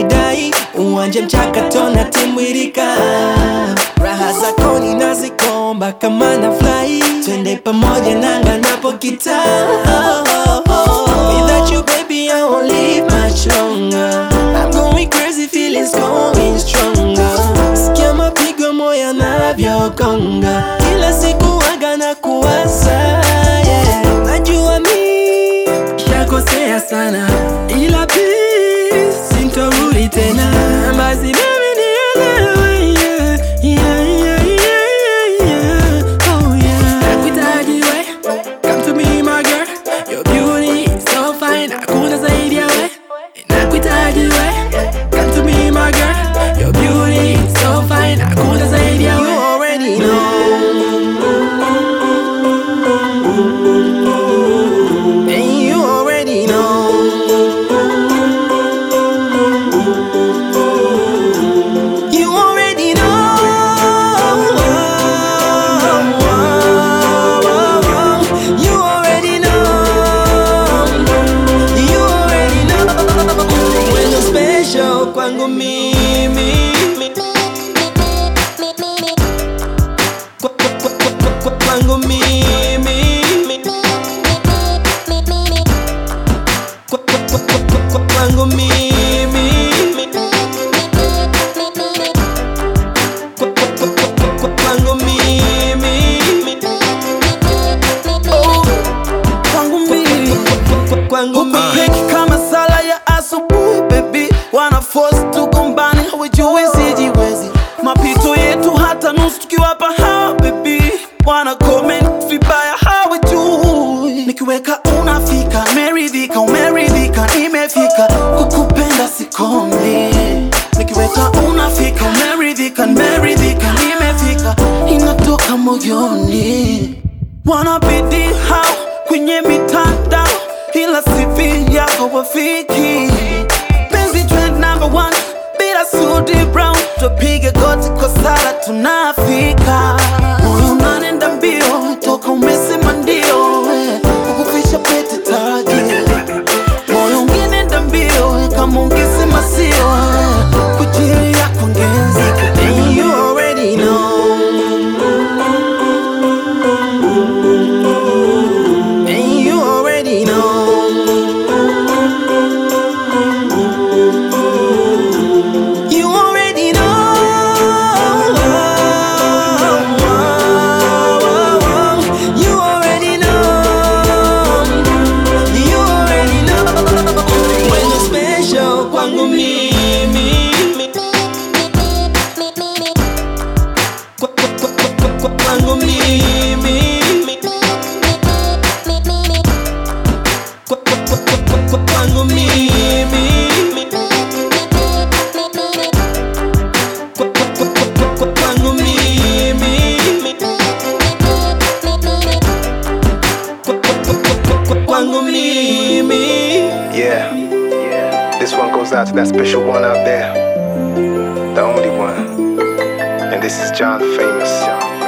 unanidai uwanje mchakato na timwirika raha zako ninazikomba kama na fly twende pamoja nanga napokita Without you baby I won't live much longer I'm going crazy feelings going stronger Sikia mapigo moyo yanavyogonga Kila siku waga na kuwaza yeah. Najua mi shakosea sana ila please sintorudi tena basi baby nielewe yeah. Yeah, yeah, yeah, yeah. Oh, yeah. Nakuhitaji we, come to me my girl Your beauty is so fine, hakuna zaidi ya we Nakuhitaji we, come to me my girl Your beauty is so fine, hakuna zaidi ya we You already know And you already know You already know. You already know. You already know. When you're special kwangu mimi. Kwa- kwa- kwa- kwa- kwa- kwa- Kwangu mimi. Kwa- kwa- kwa- kwa- kwa- kwa- Kwangu mimi. Kwa- kwa- kwa- kwa- kwa- kwa- Kwangu mimi. Oh, kwangu mimi Kwangu Huku mimi. peki kama sala ya asubuhi baby wana force tugombane hawajui sijiwezi mapito yetu hata nusu tukiwapa hawa baby wana comment vibaya hawajui nikiweka unafika meridhika umeridhika nimefika kukupenda sikomi nikiweka unafika umeridhika nimeridhika nimefika inatoka moyoni wanabidi hao kwenye mitandao ila CV yako wafiki penzi trend number one bila sudi brown tupige goti kwa sala tunafika moyo unanenda mbio toka umesema ndio eh, kukuficha pete taji moyo ungenenda mbio eh, kama ungesema sio eh, kwa ajili yako ngenzika And you already know. And you already know. You already know. You already know. You already know. When you're special kwangu mimi. Kwa- kwa- kwa- kwa- kwa- kwa- kwangu mimi. Kwa- kwa- kwa- kwa- kwa- kwa- kwangu mimi. Kwa- kwa- kwa- kwa- kwa- kwa- kwangu mimi. Kwa- kwa- kwa- kwa- kwa- kwa- kwangu mimi. Yeah. This one goes out to that special one out there. The only one. And this is John Famous.